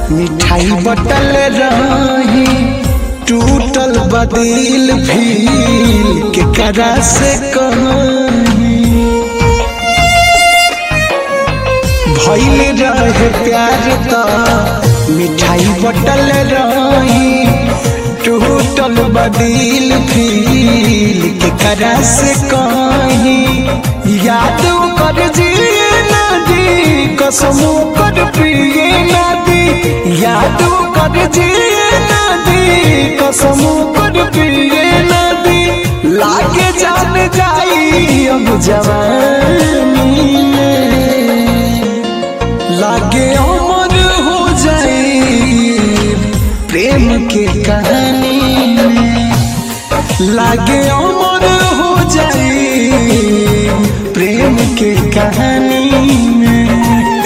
मिठाई बटल रही टूटल बदिल भील के करा से कहीं भइल रहे प्यार त मिठाई बटल रही टूटल बदिल फील के करा से कहीं याद कर जिए नदी कसम कर पिए नदी याद कर जिए नदी कसम कर पिए नदी लागे जान जाई अब जवानी में लागे अमर हो जाए प्रेम के कहानी में लागे अमर हो जाए प्रेम के कहानी में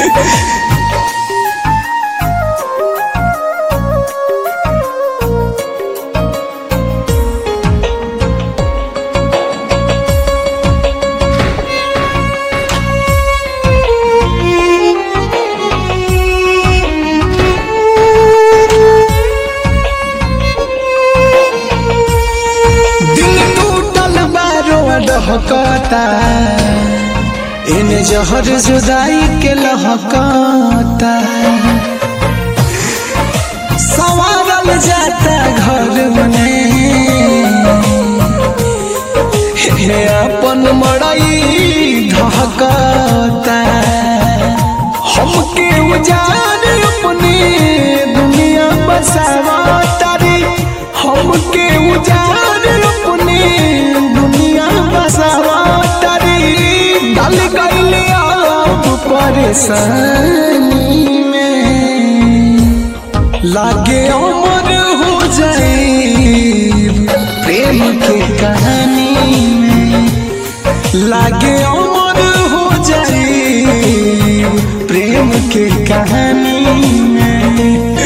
दिल टूटल बारो डहकता इने जहर जुदाई के लहकता सवारल जाता घर में हे अपन मड़ई ढहकता हमके उजाड़ अपने दुनिया बसावा तारी हमके उजाड़ अपने दुनिया बसावा तारी डाल गईले आप परेशानी में लागे अमर हो जाए प्रेम के कहानी में लागे अमर हो जाए प्रेम के कहानी में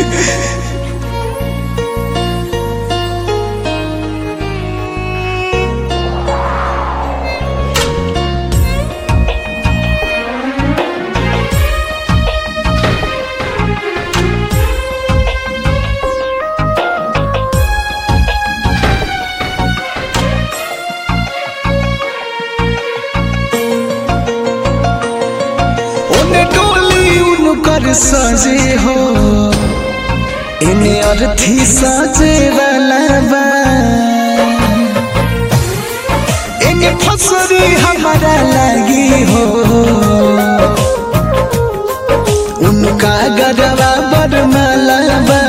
ओने डोली उनकर सजे हो इने अर्थी सजे वाला बा इने फसरी हमारा लगी हो उनका गरवा बरमाला बा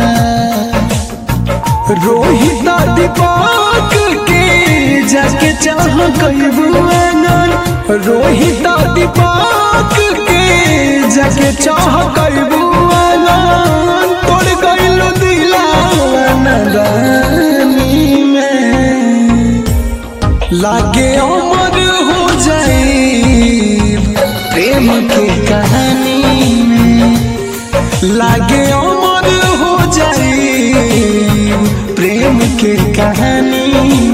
रोहित दीपक के जाके चाह कैबू आनंद रोहित दीपक के जाके चाह कैबू आनंद तोड़ गइल दिलावा नदानी में लागे अमर हो जाए प्रेम के कहानी में लागे अमर हो जाए प्रेम के कहानी